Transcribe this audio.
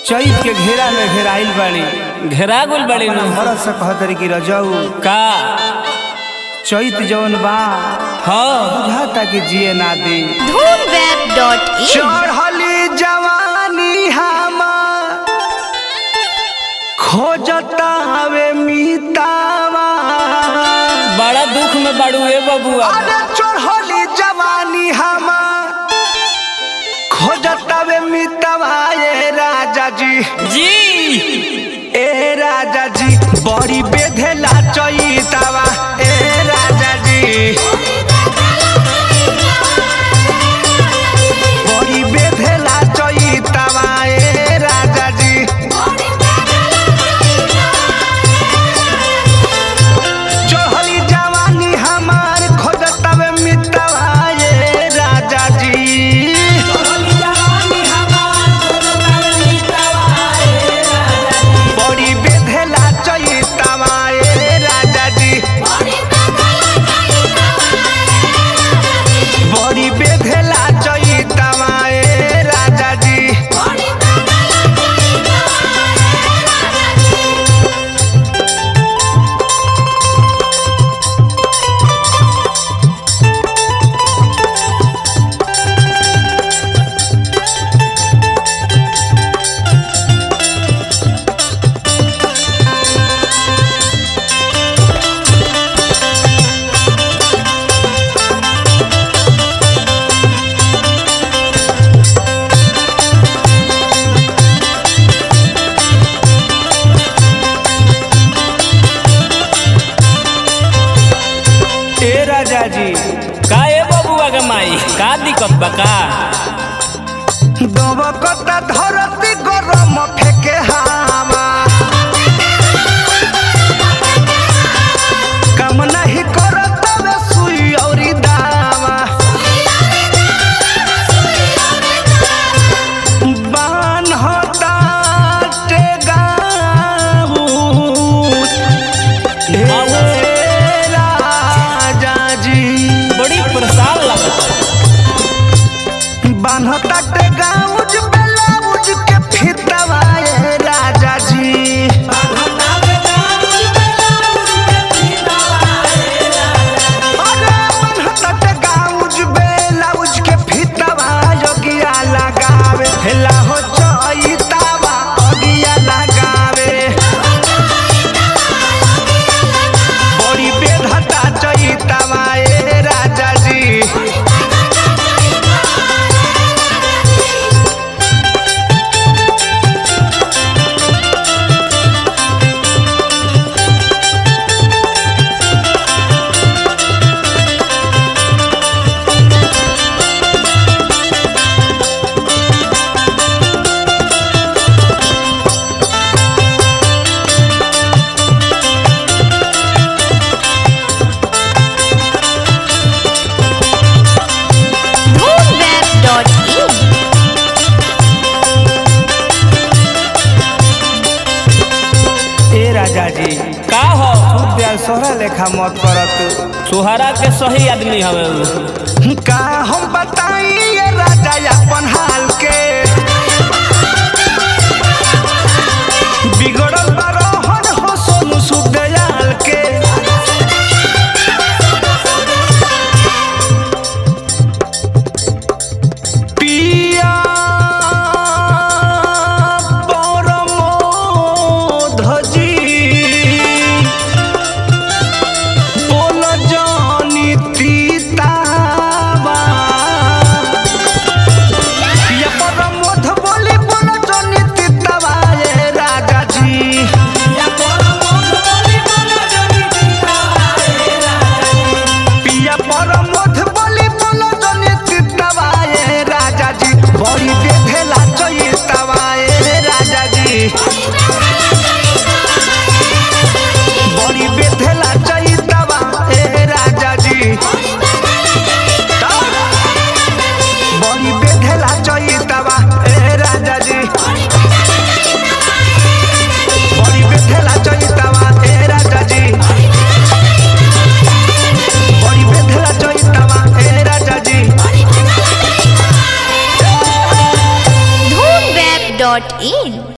चैत के घेरा में घेराइल बाड़ी घेरा गुल बड़ी नु भरत से कहतरी कि रजऊ का चैत जौन बा हाँ बुझाता कि जिए ना दे धूमवेब.in चढ़ली जवानी हमार खोजता हवे मीतावा बड़ा दुख में बड़ू ए बबुआ अरे चढ़ली जवानी हमार खोजता हवे मीतावा ए राजा जी जी ए राजा जी बड़ी बेधेला चैतावा ए राजा जी बड़ी बेधेला चैतावा ए राजा जी चढ़ली जवानी हमार खोजतवे मितवा ये राजा जी बड़ी बेधेला चैतावा ये राजा जी बड़ी बेधेला चैतावा ये राजा जी ए राजा जी का ए बबुआ के माई का दिक्कत बा का दबकता धरती गरम फेके हावा काम नहीं करत वे सुई औरी दावा बान होता टेगाऊ ए राजा जी बड़ी परेशान लगता बान्हता के गाउज ब्लाउज के फितवा ए राजा जी अरे बान्हता के गाउज ब्लाउज के फितवा योगिया लगावे हेला हो चैतावा अगिया लगावे बड़ी बेधता चैतावा ए राजा जी धूमवेब.in ए राजा जी का हो प्यार सोहरा लेखा मत करत सुहारा के सही आदमी हवे उ। का हम बताई ये राजा अपन हाल के बिगड़ल बरोहन हो सोनू सुदयाल के पिया परमोधजी बोल जानी तीतावा पिया परमोध बोली बोल जानी तीतावा ये राजा जी पिया परमोध बोली बोल जानी तीतावा ये राजा जी बड़ी बेधेला चैतावा ये राजा जी बड़ी बेधेला चैतावा ए राजा जी बड़ी बेधेला चैतावा ए राजा जी बड़ी बेधेला चैतावा ए राजा जी बड़ी बेधेला चैतावा ए राजा जी धूमवेब.in